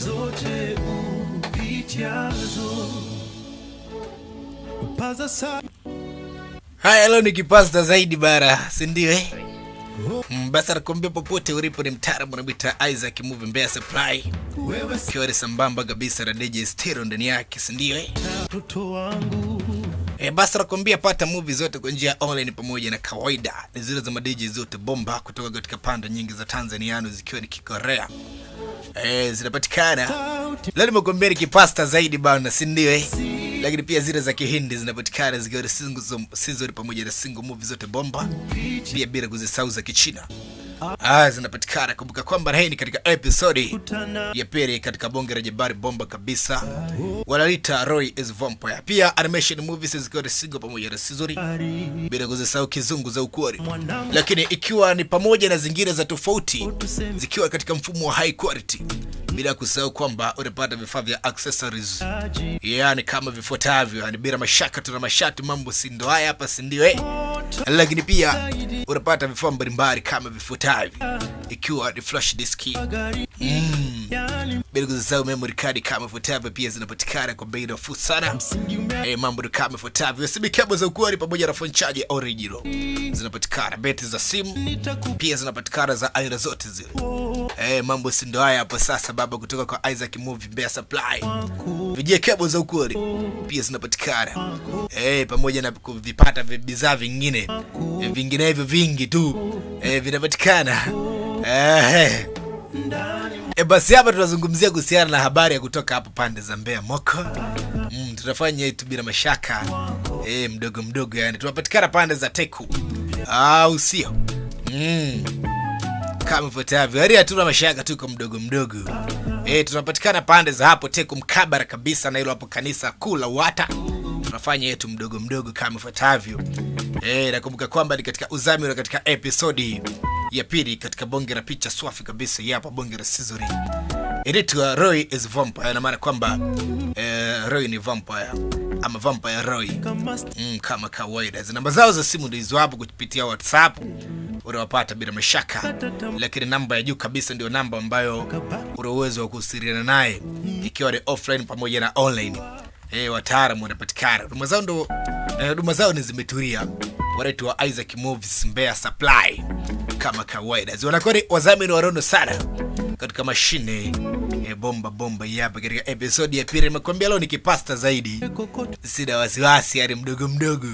zote upitiazo. Paza sa Haya, leo ni kipasta zaidi bara, si ndio eh? Mm, basi nakwambia popote ulipo ni mtaalamu unamwita Isaac Movie Mbeya Supply, wewe ikiwa ni sambamba kabisa na DJ Stereo ndani yake, si ndio eh? mtoto wangu E, basi nakwambia pata movie zote kwa njia ya online pamoja na kawaida, ni zile za madiji zote bomba kutoka katika pande nyingi za Tanzaniano zikiwa ni Kikorea e, zinapatikana leo. Nimekuambia ni kipasta zaidi bana, si ndio eh? Lakini pia zile za Kihindi zinapatikana zikiwa ni single season pamoja na single movie zote bomba, pia bila kuzisahau za Kichina ah, zinapatikana. Kumbuka kwamba hii ni katika episodi ya pili katika bonge la jabari bomba kabisa, wanalita Roy is Vampire. Pia animation movies zikiwa ni single pamoja na season, bila kuzisahau kizungu za ukweli, lakini ikiwa ni pamoja na zingine za tofauti zikiwa katika mfumo wa high quality, bila kusahau kwamba unapata vifaa vya accessories, yani kama vifuatavyo, yani bila mashaka, tuna mashati, mambo si ndo haya hapa, si ndio eh? Lakini pia unapata vifaa mbalimbali kama vifuatavyo, ikiwa ni flash disk mm. bila kuzisahau memory card kama ifuatavyo, pia zinapatikana kwa bei nafuu sana. Eh, mambo ni kama ifuatavyo: simu kebo za ukweli pamoja na phone charger original zinapatikana, beti za simu pia zinapatikana za aina zote zile. Eh, mambo si ndo haya hapo sasa, baba, kutoka kwa Isaac Movie Mbeya Supply. Vijie kebo za ukweli pia zinapatikana eh, pamoja na kuvipata vi- bidhaa vingine eh, vinginevyo vingi tu eh, vinapatikana eh, E, basi hapa tunazungumzia kuhusiana na habari ya kutoka hapo pande za Mbeya Moko. Mm, tunafanya yetu bila mashaka e, mdogo mdogo, yani tunapatikana pande za Teku au sio? Mm. Kama ifuatavyo, yaani hatuna mashaka, tuko mdogo mdogo. E, tunapatikana pande za hapo Teku mkabara kabisa na hilo hapo kanisa kuu la Wata. Tunafanya yetu mdogo mdogo kama ifuatavyo. E, nakumbuka kwamba ni katika uzamili katika episodi ya pili katika bonge la picha swafi kabisa ya hapa bonge la Sizori. Inaitwa Roy is Vampire, na maana kwamba eh, Roy ni vampire ama vampire Roy mm, kama kawaida. Hizi namba zao za simu ndio hizo hapo kupitia WhatsApp unawapata bila mashaka, lakini namba ya juu kabisa ndio namba ambayo una uwezo wa kuwasiliana naye ikiwa ni offline pamoja na online. Eh, wataalamu wanapatikana. Huduma zao ndo eh, huduma zao ni zimetulia. Wanaitwa Isaac Movies Mbeya Supply kama kawaida. Wanakuwa ni wadhamini warono sana katika mashine eh, bomba bomba hapa katika episodi ya pili. Nimekuambia leo ni kipasta zaidi, sina wasiwasi, yani mdogo mdogo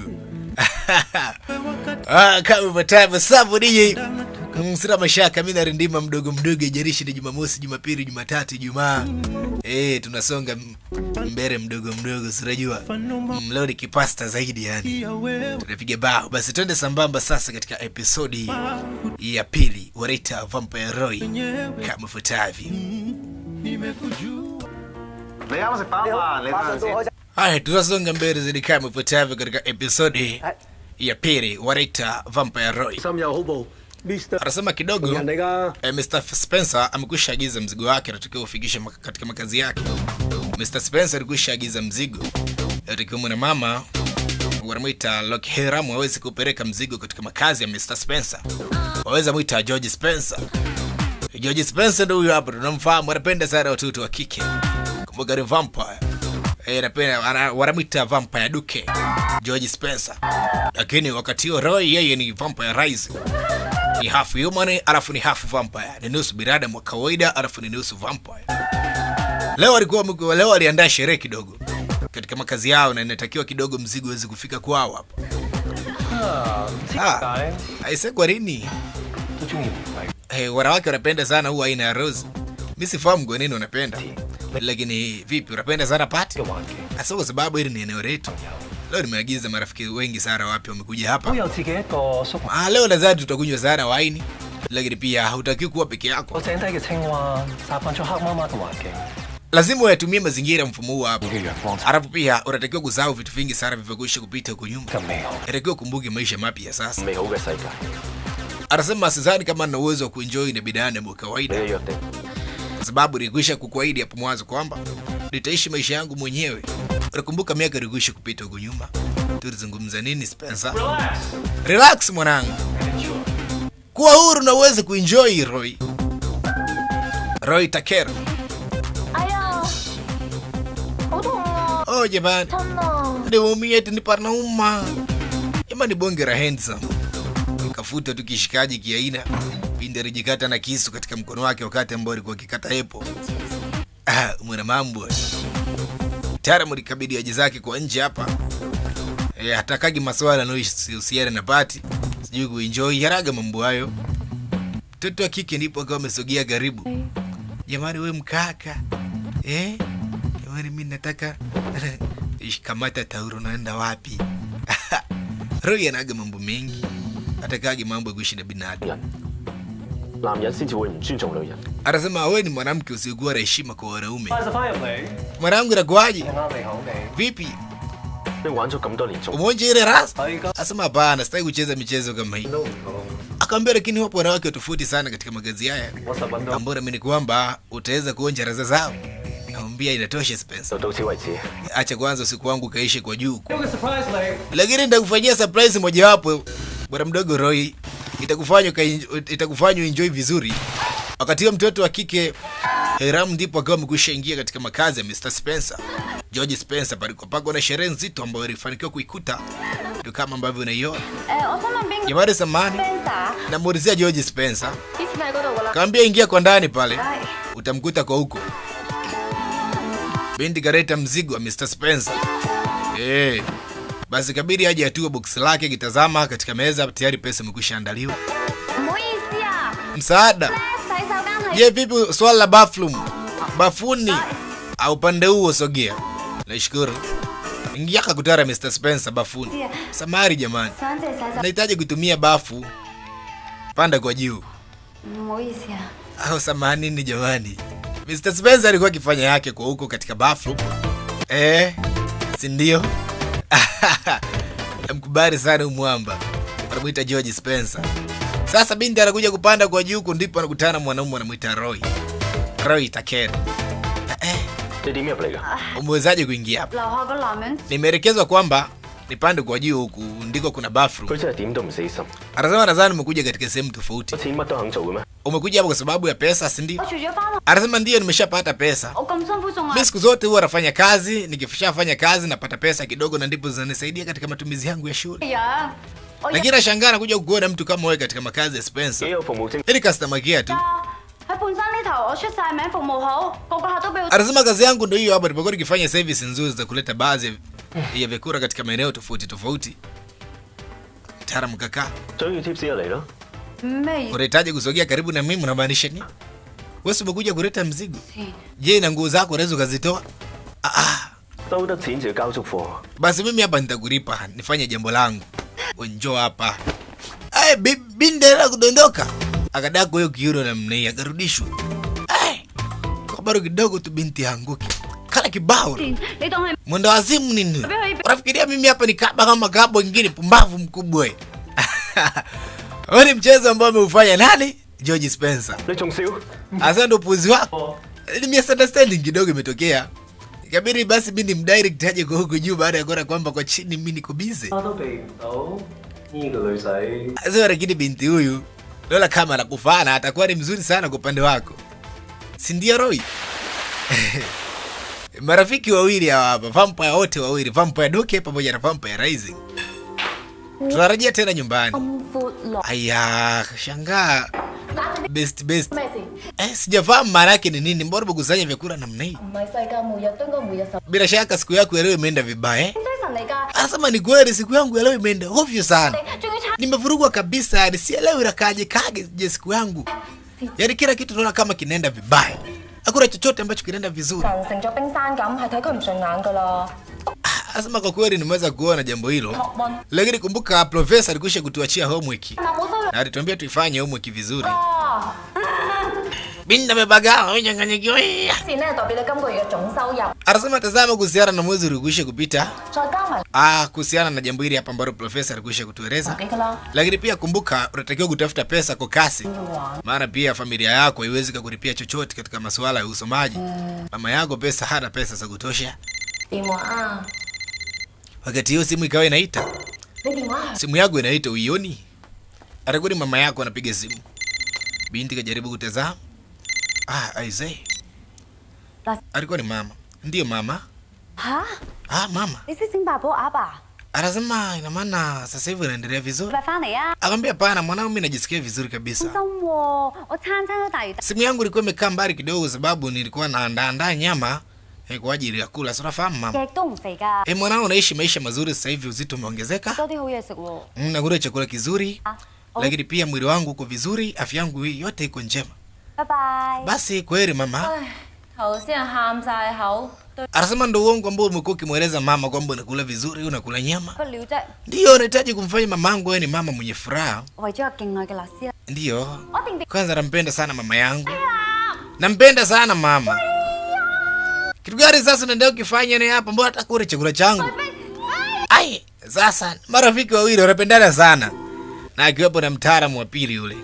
ah, kama ifuatavyo. Safu DJ Mm, sina mashaka, mi narindima mdogo mdogo, ijarishi ni Jumamosi, Jumapili, Jumatatu, Ijumaa. Eh, tunasonga m- mbele mdogo mdogo, sinajua mm, leo ni kipasta zaidi yani ya wewe tunapiga bao. Basi twende sambamba sasa katika episodi ya pili, wanaita Vampire Roy kama ifuatavyo. nimekujua 你啱食飽嘛？你等陣先。 Haya, tunasonga mbele zaidi kama ifuatavyo katika episodi ya pili, wanaita Vampire Roy. 心有好報，Mr. Anasema kidogo 人嚟㗎。 eh, Mr. Spencer amekwisha agiza mzigo wake, anatakiwa ufikishe maka- katika makazi yake. Mr. Spencer alikwisha agiza mzigo, anatakiwa mwana mama wanamwita Lockheram waweze kupeleka mzigo katika makazi ya Mr. Spencer. Waweza mwita George Spencer. George Spencer ndio huyo hapa, tunamfahamu, anapenda sana watoto wa kike. Kumbuka ni vampire. Eh, anapenda ana- wanamwita vampire duke George Spencer, lakini wakati huo Roy yeye ni vampire rising ni half human alafu ni half vampire, ni nusu binadamu wa kawaida alafu ni nusu vampire. Leo alikuwa mku- leo aliandaa sherehe kidogo katika makazi yao, na inatakiwa kidogo mzigo uweze kufika kwao hapo. Ah, aise, kwa nini 都中意玫瑰。 hey, wanawake wanapenda sana huu aina ya rose? Mi sifahamu kwa nini unapenda, lakini vipi, unapenda sana pati? 嘅環境 Hasa kwa sababu hili ni eneo letu. Leo nimeagiza marafiki wengi sana wapya wamekuja 都 hapa. 有自己一個宿埋 Ah, leo nadhani tutakunywa sana waini, lakini pia hautakiwi kuwa peke yako. 個井底嘅青蛙習慣咗黑媽媽嘅環境， lazima uyatumie mazingira mfumo huu hapa 嘅陽光 alafu pia unatakiwa kusahau vitu vingi sana vilivyokwisha kupita huko nyuma 咁美好， inatakiwa kumbuke maisha mapya sasa 美好嘅世界。 anasema sidhani kama na uwezo wa kuenjoy na binadamu wa 你 kawaida 嘅約定 kwa sababu nilikwisha kukuahidi hapo mwanzo kwamba nitaishi maisha yangu mwenyewe unakumbuka miaka ilikwisha kupita huko nyuma tulizungumza nini spencer relax mwanangu kuwa huru na uweze kuenjoy roy roy takero I oh jamani niumie eti nipanauma jamani bonge la handsome kafuta tu kishikaji kiaina pindi alijikata na kisu katika mkono wake wakati ambao alikuwa akikata epo ah, mwana mambo taalamu likabidi aje zake kwa nje hapa e, hatakagi maswala anayohusiana na pati sijui kuenjoy haraga mambo hayo mtoto wa kike ndipo akawa amesogea karibu jamani we mkaka eh? jamani mi nataka kamata tauro naenda wapi roy anaga mambo mengi atakagi mambo ya kuishi na binadamu 男人先至會唔尊重女人。 anasema we ni mwanamke usiokuwa na heshima kwa wanaume 快就翻入嚟， mwanangu inakuaje 啱你口味。 vipi 你玩咗咁多年中， umeonja ile rasa 係㗎 asema hapana sitaki kucheza michezo kama hii 都唔同。 akaambia lakini wapo wanawake tofauti sana katika magazi haya 我實揾到 ambao naamini kwamba utaweza kuonja raza zao namwambia inatosha Spencer 就到此為止。 acha kwanza usiku wangu kaishe kwa juu 有個 surprise 你， lakini nitakufanyia surprise mojawapo bwana mdogo Roy itakufanya uka- itakufanya enjoy vizuri wakati huo mtoto wa kike Hiram ndipo akawa amekwisha ingia katika makazi ya Mr. Spencer George Spencer palikopakwa na sherehe nzito ambayo alifanikiwa kuikuta ndio kama ambavyo unaiona 誒，我想問邊個 jamani samani Spencer？ namuulizia George Spencer 以前喺嗰度噶啦。 kaambia ingia kwa ndani pale 唉， utamkuta kwa huko binti kareta mzigo wa Mr. Spencer eh basi kabidi aje atue boksi lake kitazama katika meza tayari pesa imekwisha andaliwa 唔好意思啊， msaada 咧洗手間係 je vipi swala la bathroom bafuni au upande huo sogea nashukuru ingia kakutara Mr. Spencer bafuni samari jamani 想借洗手， nahitaji kutumia bafu panda kwa juu 唔好意思啊。 au samanini jamani Mr. Spencer alikuwa akifanya yake kwa huko katika bathroom eh si ndio namkubali sana umwamba wanamwita George Spencer sasa binti anakuja kupanda kwa juu huko ndipo anakutana na mwanaume anamwita Roy Roy Takeri eh 你點入嚟㗎？ umewezaje kuingia hapa 樓下個男人 nimeelekezwa kwamba nipande kwa juu huku ndiko kuna bathroom 佢真係點都唔死心， anasema nadhani umekuja katika sehemu tofauti 有錢乜都肯做嘅咩？ umekuja hapa kwa sababu ya pesa si ndio 我除咗翻學， anasema ndiyo nimeshapata pesa 我咁辛苦送 mi 啊， siku zote huwa nafanya kazi nikishafanya kazi napata pesa kidogo na ndipo zinanisaidia katika matumizi yangu ya shule 樣我入 lakini nashangaa nakuja kukuona mtu kama wewe katika makazi ya 幾 Spencer 有服務精， ili customer care tu 喺半山呢頭，我出晒名，服務好，個個客都俾我。 anasema kazi yangu ndio hiyo hapa nimekuwa nikifanya service nzuri za kuleta baadhi ya- ya vyakula katika maeneo tofauti tofauti taalamu kaka 想要 tips 就嚟咯。 咩意 unahitaji kusogea karibu na mimi unamaanisha nini wewe si umekuja kuleta mzigo 思？ je na nguo zako unaweza ukazitoa ah, ah. 收得錢就要交足貨， basi mimi hapa nitakulipa nifanye jambo langu njoo hapa Ay, bi- bindera kudondoka akadako hiyo kiuno namna hii akarudishwa Ay, kwa bado kidogo tu binti anguke kala kibao 你當係 mwendo wazimu nini unafikiria mimi hapa ni kaba kama kabo ingine pumbavu mkubwa we. Huo ni mchezo ambao ameufanya nani george spencer 你仲笑？ hasa ndo upuzi wako ni misunderstanding kidogo imetokea ikabidi basi mi ni mdirect aje kwa huku juu baada ya kuona kwamba kwa chini mi niko bize 我都避唔到呢個女仔。 sasa lakini binti huyu lola kama anakufana atakuwa ni mzuri sana kwa upande wako si ndio roy marafiki wawili hawa hapa vampire wote wawili vampire duke pamoja na vampire rising tunarejea tena nyumbani 咁闊落， aya shangaa best best 咩事？ eh, sijafahamu maana yake ni nini mbona umekusanya vyakula namna hii 唔係世界末日都應該每日十 bila shaka siku yako ya leo imeenda vibaya eh? 西神嚟㗎， anasema ni kweli siku yangu ya leo imeenda ovyo sana 仲要拆 nimevurugwa kabisa yani sielewi inakaaje kaje je siku yangu yaani kila kitu naona kama kinaenda vibaya hakuna chochote ambacho kinaenda vizuri 神成咗冰山咁，係睇佢唔順眼㗎啦。 anasema kwa kweli nimeweza kuona jambo hilo 學問 lakini kumbuka profesa alikwisha kutuachia homework 嗱冇收入 na alituambia tuifanye homework vizuri 啊！ binda amebagawa amechanganyikiwa 錢咧代表你今個月嘅總收入， anasema tazama kuhusiana na mwezi ulikwisha kupita 再加埋 ah, kuhusiana na jambo hili hapa ambalo profesa alikwisha kutueleza 幾㗎啦。 lakini pia kumbuka unatakiwa kutafuta pesa kwa kasi maana pia familia yako haiwezi kakulipia chochote katika masuala ya usomaji mama yako pesa hana pesa za kutosha 電話啊！ wakati hiyo simu ikawa inaita 你電話係 simu yako inaita uioni atakuwa ni mama yako anapiga simu binti kajaribu kutazama ah, aisee Bas- alikuwa ni mama ndiyo mama 吓？ ah mama 你識整八寶鴨啊？ anasema ina maana sasa hivi unaendelea vizuri 快翻嚟啊！ akamwambia pana mwanangu mi najisikia vizuri kabisa 真喎，我餐餐都大魚 simu yangu ilikuwa imekaa mbali kidogo sababu nilikuwa naandaandaa nyama eh, kwa ajili ya kula si unafahamu mama 極都唔肥㗎， eh, mwanangu unaishi maisha mazuri sasa hivi uzito umeongezeka 多啲好嘢食喎。 Mm, nakula chakula kizuri 啊，好， lakini pia mwili wangu uko vizuri afya yangu hii yote iko njema 拜拜。 basi kweli mama 頭先係喊晒口，對 anasema ndo uongo ambao umekuwa ukimweleza mama kwamba unakula vizuri unakula nyama 不了啫， ndiyo unahitaji kumfanya mamangu wewe ni mama mwenye furaha 為咗個敬愛嘅律師啦， ndiyo 我一定定 kwanza nampenda sana mama yangu nampenda sana mama kitu gani sasa unaendelea ukifanya ni hapa mbona hata kule chakula changu ai sasa marafiki wawili wanapendana sana na akiwepo na mtaalamu wa pili yule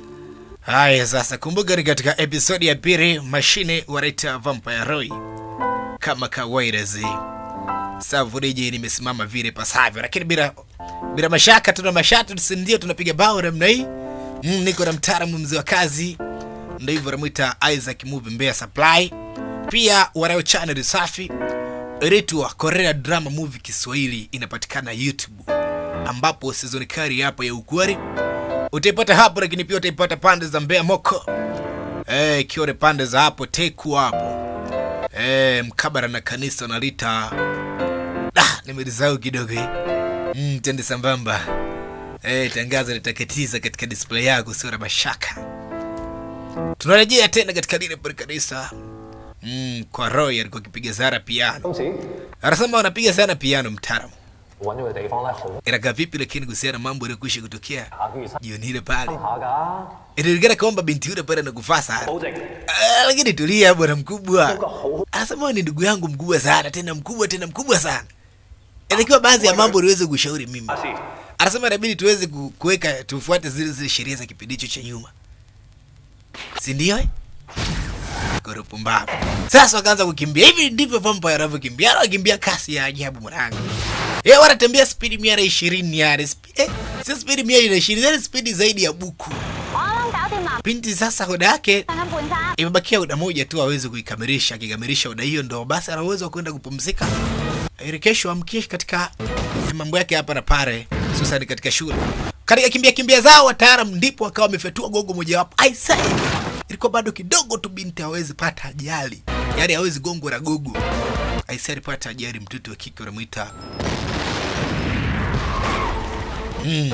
haya sasa kumbuka ni katika episodi ya pili mashine wanaita vampire roy kama kawaida zi savuriji nimesimama vile pasavyo lakini bila bila mashaka tuna mashatu sindio tunapiga bao namna hii mm, niko na mtaalamu mzee wa kazi ndo hivyo namwita isaac movie mbea supply pia wanayo channel safi inaitwa korea drama movie kiswahili inapatikana youtube ambapo sizoni kari hapo ya ukwari utaipata hapo lakini pia utaipata pande za mbea moko Eh, ikiwa ni pande za hapo teku hapo Eh, mkabara na kanisa nalita ah, nimelisahau kidogo eh. mm, tende sambamba eh, tangazo litaketiza katika display yako sio na mashaka tunarejea tena katika lile pale kanisa mm, kwa roy alikuwa akipiga sana piano 今次 anasema wanapiga sana piano mtaalamu 揾咗個地方咧，好 inakaa vipi lakini kuhusiana na mambo yaliyokwisha kutokea 下個月新 jioni ile pale 下㗎， inaonekana kwamba binti yule pale anakufaa sana 保證 Ah, lakini tulia bwana 個 mkubwa 好 anasema wewe ni ndugu yangu mkubwa sana tena mkubwa tena mkubwa sana inatakiwa baadhi ya mambo niweze kushauri mimi 阿師， anasema inabidi tuweze ku- kuweka tufuate zile zile sheria za kipindi hicho cha nyuma si ndio eh? Koropo mbavu sasa wakaanza kukimbia hivi ndivyo vampire wanavyokimbia wanakimbia kasi ya ajabu mwanangu eh wanatembea spidi mia na ishirini yale Spi- eh, sio spidi mia na ishirini yani spidi zaidi ya buku 我啱啱搞掂啦， binti sasa hoda yake 餐餐半餐。 imebakia oda moja tu aweze kuikamilisha akikamilisha oda hiyo ndo basi ana uwezo wa kwenda kupumzika ili kesho amkie katika mambo yake hapa na pale hususani katika shule katika kimbia kimbia zao wataalam ndipo akawa amefyatua gogo mojawapo I say ilikuwa bado kidogo tu binti hawezi pata ajali yaani hawezi gongo la gogo I say alipata ajali mtoto wa kike unamwita mm.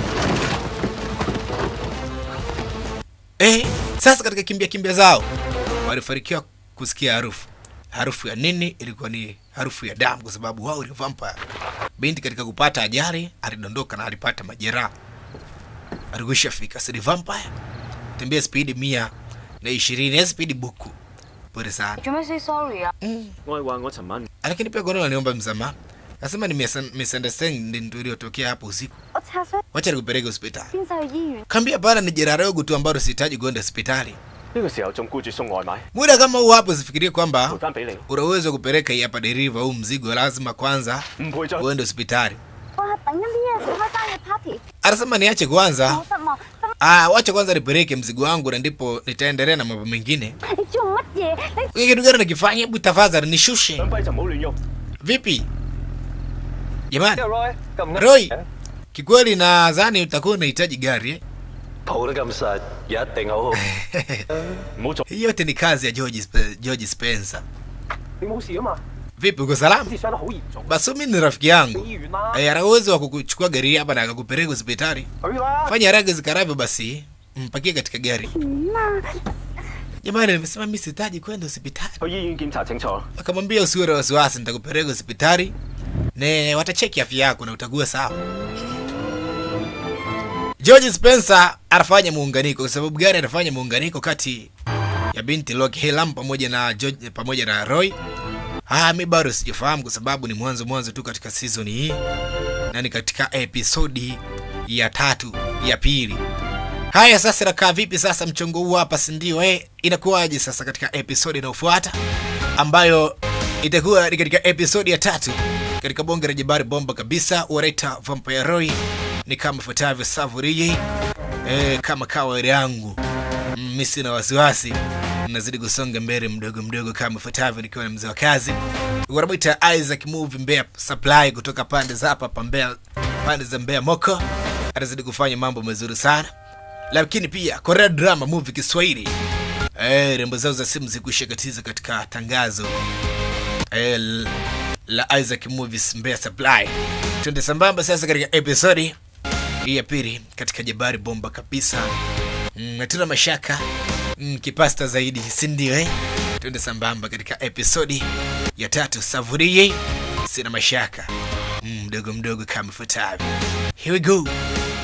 Eh, sasa katika kimbia kimbia zao walifanikiwa kusikia harufu. Harufu ya nini? Ilikuwa ni harufu ya damu, kwa sababu wao ni vampire. Binti katika kupata ajali alidondoka na alipata majeraha, alikwisha fika. Si ni vampire, tembea spidi mia na ishirini ya spidi buku, pole sana. 做咩 say sorry 啊？ 我係話我尋晚 Lakini pia Gonola niomba msamaha, nasema ni misun- misunderstanding ndio iliyotokea hapo usiku. 我拆咗 Wacha nikupeleke hospitali. 先走去醫院。 Kambia bana, ni jeraha dogo tu ambalo sihitaji kwenda hospitali. 呢個時候仲顧住送外賣， Muda kama huu hapo, usifikirie kwamba 賠翻俾你， una uwezo wa kupeleka hii hapa deriva au mzigo, lazima kwanza 唔賠再 uende hospitali. 我係等緊啲嘢開生日 party， Anasema niache kwanza, 好失望。心 ah, wacha kwanza nipeleke mzigo wangu na ndipo nitaendelea na mambo mengine. 你做乜嘢？你 Wewe kitu gani nakifanya? Hebu tafadhali nishushe. 兩跛就唔好亂喐。 Vipi jamani? Roy，咁 Roy, kikweli nadhani utakuwa unahitaji gari eh? 抱得咁實，一定好好。唔好做， Hii yote ni kazi ya George, Spe- George Spencer. 你冇事啊嘛？ Vipi, uko salama? 傷得好嚴重， Basi mimi ni rafiki yangu 醫院啦， eh, ana uwezo wa kukuchukua gari hapa na akakupeleka hospitali. 去啦。 Fanya haraka zikaravyo, basi mpakie katika gari. Jamani, nimesema mimi sihitaji kwenda hospitali. 去醫院檢查清楚。 Akamwambia usiwe na wasiwasi, nitakupeleka hospitali ne watacheki afya yako na utakuwa sawa. George Spencer anafanya muunganiko. Kwa sababu gani anafanya muunganiko kati ya binti Lock Helam pamoja na George, pamoja na Roy? Ah, mi bado sijafahamu kwa sababu ni mwanzo mwanzo tu katika season hii na ni katika episodi ya tatu ya pili. Haya sasa, inakaa vipi sasa mchongo huu hapa, si ndio? Eh, inakuwaje sasa katika episodi inayofuata ambayo itakuwa ni katika episodi ya tatu katika bonge la jabari bomba kabisa wanaita Vampire Roy ni kama ifuatavyo Savuriji eh, kama kawaida yangu mm, mi sina wasiwasi nazidi kusonga mbele mdogo mdogo kama ifuatavyo nikiwa na mzee wa kazi wanamwita isaac movie mbea supply kutoka pande za hapa pa mbea pande za mbea moko atazidi kufanya mambo mazuri sana lakini pia korea drama movie kiswahili eh, rembo zao za simu zikuisha katiza katika tangazo eh, l- la isaac movies mbea supply twende sambamba sasa katika episodi hii ya pili katika jabari bomba kabisa mm, hatuna mashaka mm, kipasta zaidi sindio eh? twende sambamba katika episodi ya tatu savurie sina mashaka mm, mdogo mdogo kama ifuatavyo here we go